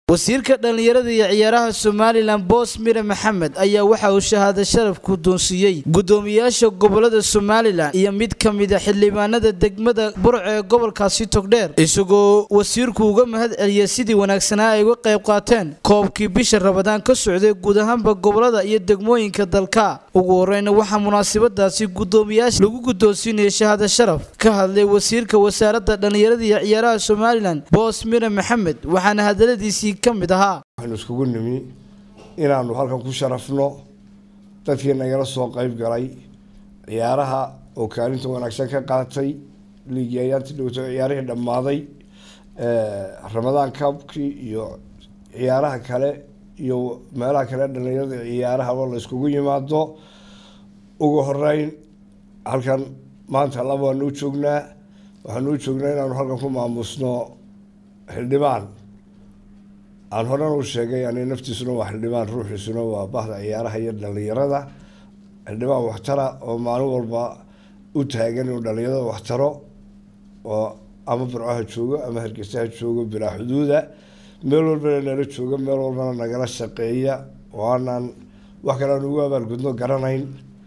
wasiirka dhallinyarada iyo ciyaaraha somalilan boos mire maxamed ayaa waxa uu shahaado sharaf guddoonsiiyey guddoomiyaasha gobolada somalilan iyo mid ka mida xildhibaanada degmada burc ee gobolkaasi togdheer isagoo wasiirku uga mahad celiyay sidii wanaagsanaa ay uga qayb qaateen koobkii bisha rabadaan ka socday guud ahaanba gobolada iyo degmooyinka dalka ugu horeyna waxaa munaasabadaasi guddoomiyaasha lagu guddoonsiinayay shahaado sharaf ka hadlay wasiirka wasaaradda dhallinyarada iyo ciyaaraha somalilan boos mire maxamed waxaana hadaladiisii waxaynu iskugu nimi inaanu halkan ku sharafno dadkii nagala soo qeyb galay ciyaaraha oo kaalinta wanaagsan ka qaatay liigii ayaanti dhowto ciyaarihii dhammaaday ramadaan kabkii iyo ciyaaraha kale iyo meelaha kale dhalinyarada ciyaarahaba la iskugu yimaado ugu horeyn halkan maanta laba waanu u joognaa waxaanu u joognaa inaanu halkan ku maamusno xildhibaan aan horena u sheegay ani naftiisuna waa xildhibaan ruuxiisuna waa bahda ciyaaraha iyo dhalinyarada xildhibaan waxtara oo maalin walba u taagan inuu dhalinyarada waxtaro oo ama burcaha joogo ama hargeysaha joogo bilaa xuduuda meel walbana nala jooga meel walbana nagala shaqeeya oo aanaan wax kale aan ugu abaalgudno garanayn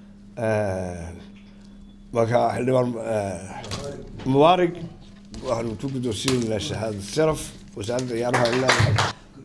marka xildhibaan mubaarig waxaanu ku guddoonsiinaynaa shahaada sharaf wasaaradda ciyaaraha leedahay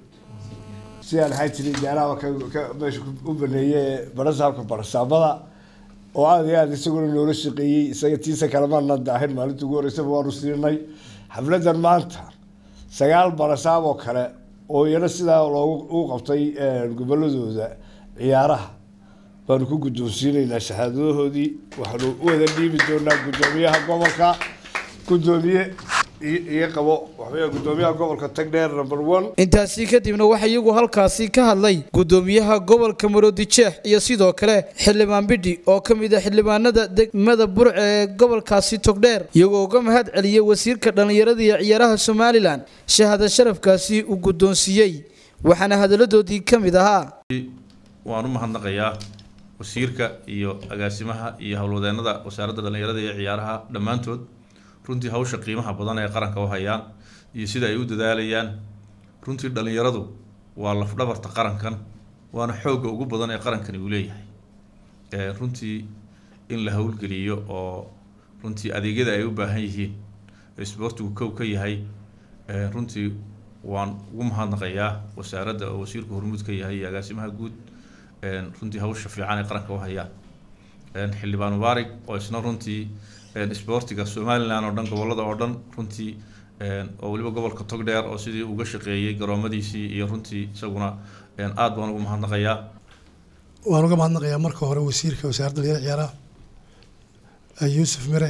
sidaan ahaan jiray ciyaaraha meesha u baneeyey barasaabka barasaabada oo aada iyo aada isaguna noola shaqeeyey isaga tiisa kalemaana daahin maalinta ugu horeysaba waanu siinay xafladan maanta sagaal barasaab oo kale oo iyana sidaa loogu u qabtay goboladooda ciyaaraha baanu ku guddoonsiinaynaa shahaadadahoodii waxaanu u wada dhiibi doonaa guddoomiyaha gobolka guddoomiye iyo qabo waxaweya guddoomiyaha gobolka tagdheer number one intaasi kadibna waxaa iyagu halkaasi ka hadlay guddoomiyaha gobolka maroodijeex iyo sidoo kale xildhibaan bidhi oo ka mid ah xildhibaanada degmada burc ee gobolkaasi togdheer iyagoo uga mahad celiyey wasiirka dhallinyarada iyo ciyaaraha somalilan shahaada sharafkaasi uu guddoonsiiyey waxaana hadaladoodii ka mid ahaa waan u mahadnaqayaa wasiirka iyo agaasimaha iyo howlwadeenada wasaaradda dhallinyarada iyo ciyaaraha dhammaantood runtii hawsha qiimaha badan ee qaranka u hayaan iyo sida ay u dadaalayaan runtii dhallinyaradu waa lafdhabarta qarankan waana xoogga ugu badan ee qarankani uu leeyahay runtii in la howlgeliyo oo runtii adeegyada ay u baahan yihiin isboortigu kow ka yahay runtii waan ugu mahadnaqayaa wasaaradda oo wasiirku hormuud ka yahay iyo agaasimaha guud runtii hawsha fiican ee qaranka u hayaan xildhibaan mubaarig oo isna runtii isboortiga somalilan oo dhan gobolada oo dhan runtii oo weliba gobolka togdheer oo sidii uga shaqeeyey garoomadiisii iyo runtii isaguna aada baan ugu mahadnaqayaa waan uga mahadnaqayaa marka hore wasiirka wasaaradda dhalinyarada ciyaaraha yuusuf mire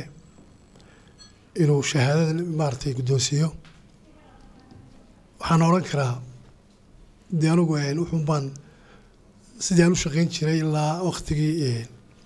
inuu shahaadada maaragtay guddoonsiiyo waxaan odhan karaa dee anigu wuxuun baan sidii aan u shaqeyn jiray ilaa waktigii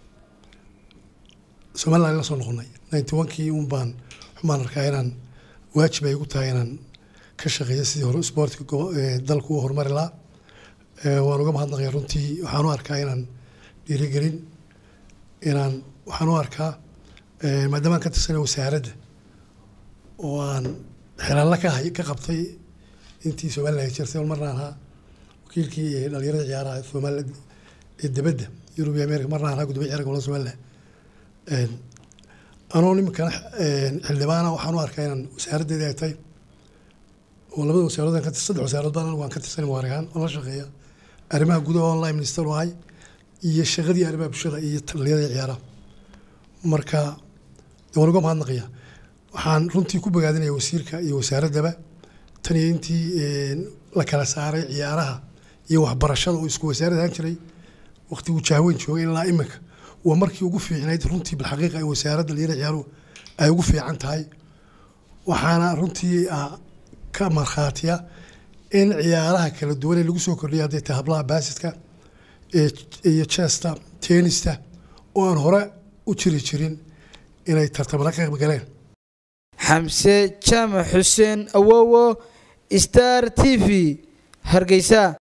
somalilan la soo noqonay ninety one kii un baan xumaan arkaa inaan waajib ay igu tahay inaan ka shaqeeyo sidii hore isboortiga dalku u horumari lahaa waan uga mahadnaqaya runtii waxaan u arkaa inaan dhiirigelin inaan waxaan u arkaa maadaama aan ka tirsanay wasaaradda oo aan xelaalla ka hay ka qabtay intii somalilan ay jirtay marna ahaa wakiilkii dhalinyarada ciyaaraha somaliland ee dibadda yurub iyo america marna ahaa gudoomiya ciyaarka gobolada somaliland anoo nimankana xildhibaana waxaan u arkaa inaan wasaaraddeedii ay tahay oo labada wasaarood ka saddex wasaarood baan anigu aan ka tirsanay muwaarigaan oo la shaqeeya arrimaha gudaha online minister u ahay iyo shaqadii arrimaha bulshada iyo dhalinyarada ciyaaraha marka waan uga mahadnaqaya waxaan runtii ku bogaadinaya wasiirka iyo wasaaraddaba tan iyo intii la kala saaray ciyaaraha iyo waxbarashada oo isku wasaarad ahaan jiray waqtiguu jahweyn joogay ilaa iminka waa markii ugu fiicnayd runtii bilxaqiiqa ay wasaaradda dhalinyarada ciyaaruhu ay ugu fiican tahay waxaana runtii ka markhaatiya in ciyaaraha kala duwan ee lagu soo kordhiyay hadday tahay hablaha baasidka iyo chesta tenista oo aan hore u jiri jirin inay tartamada ka qayb galeen xamse jaamac xuseen awowo star t v hargeysa